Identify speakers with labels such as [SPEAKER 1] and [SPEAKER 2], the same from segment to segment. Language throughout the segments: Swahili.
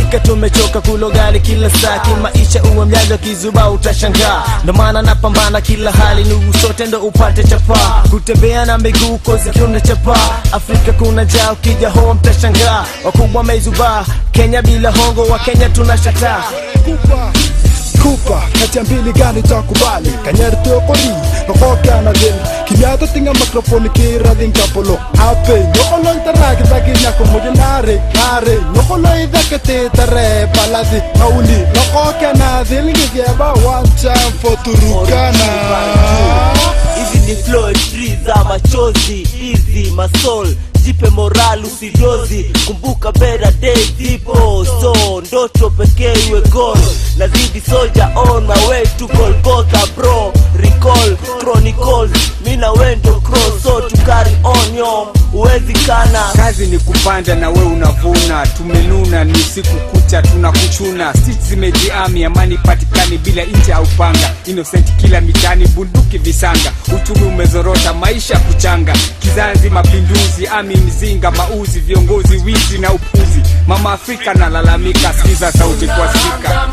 [SPEAKER 1] Afrika tumechoka kulogali kila saa kimaisha, uwe mjanja kizuba utashangaa. Ndo maana napambana kila hali, ndugu sote ndo upate chapaa, kutembea na miguu kozi kiuna chapaa. Afrika kuna jaa, ukija hoa mtashangaa, wakubwa mezubaa. Kenya bila hongo, wa Kenya tunashataa.
[SPEAKER 2] kupa kupa kati ya mbili gani takubali kanyertokoli nokokanadin kimiato tinga mikrofoni kiradhin kapolo ape nyokolo itarakidaki moja nare nare nyokolo idakete tare paladi auli nokokanadin ngigeba one time for turukana
[SPEAKER 3] hizi ni flow free za machozi hizi masol jipe moral usidozi kumbuka better days ipo so ndoto pekee iwe goal nazidi soja on my way to Golgotha bro recall chronicles mina wendo cross so to carry on yo uwezi kana
[SPEAKER 4] kazi ni kupanda na we unavuna tumenuna ni siku kucha tunakuchuna stich zimejiami amani patikani bila nje au panga innocent kila mitani bunduki visanga uchumi umezorota maisha kuchanga kizazi mapinduzi ami mzinga mauzi viongozi wizi na upuzi mama afrika nalalamika sikiza sauti kwa spika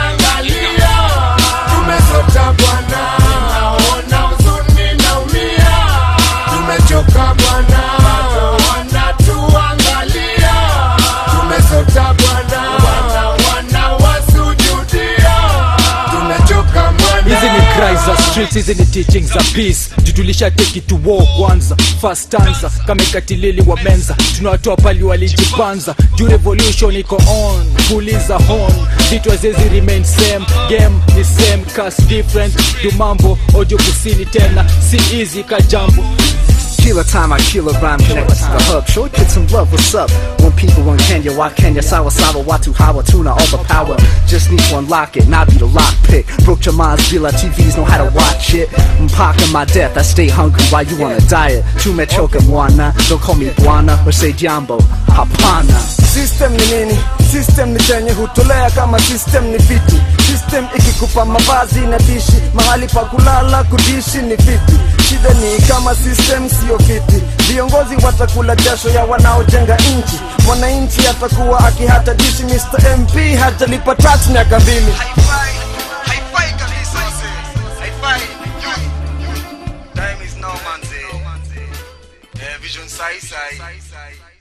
[SPEAKER 5] tumesota bwana ona huzuni naumia tumechoka bwana wanatuangalia tumesota bwana wana wanawasujudia tumechoka
[SPEAKER 6] hizi
[SPEAKER 5] bwana
[SPEAKER 6] ni cries za streets hizi ni teachings za peace jutulisha take it to war kwanza first stanza kama ikatilili wa menza tunawatoa pali walijipanza juu revolution iko on puliza horn vitu haziwezi remain same game ni same cast different du mambo audio kusini tena si easy ka jambo
[SPEAKER 7] Killer time, I kill a rhyme, connect to the hub. Show kids some love, what's up? When people in Kenya, why Kenya? Sawa Sawa, Watu Hawa, Tuna, overpower. Just need to unlock it, not be the lockpick. Broke your minds, Bila TVs know how to watch it. I'm pocking my death, I stay hungry while you on a diet. Tumechoka mwana, don't call me Bwana or say Jambo, Hapana.
[SPEAKER 1] System ni nini? System ni chenye hutolea kama system ni fiti. System ikikupa mavazi na dishi, mahali pa kulala kudishi ni fiti. Shida ni kama system sio fiti, viongozi watakula jasho ya wanaojenga nchi. Mwananchi atakuwa akihata dishi, Mr MP hajalipa tax miaka mbili.
[SPEAKER 8] haifai kabisa mzee haifai time is now manze eh, vision sai sai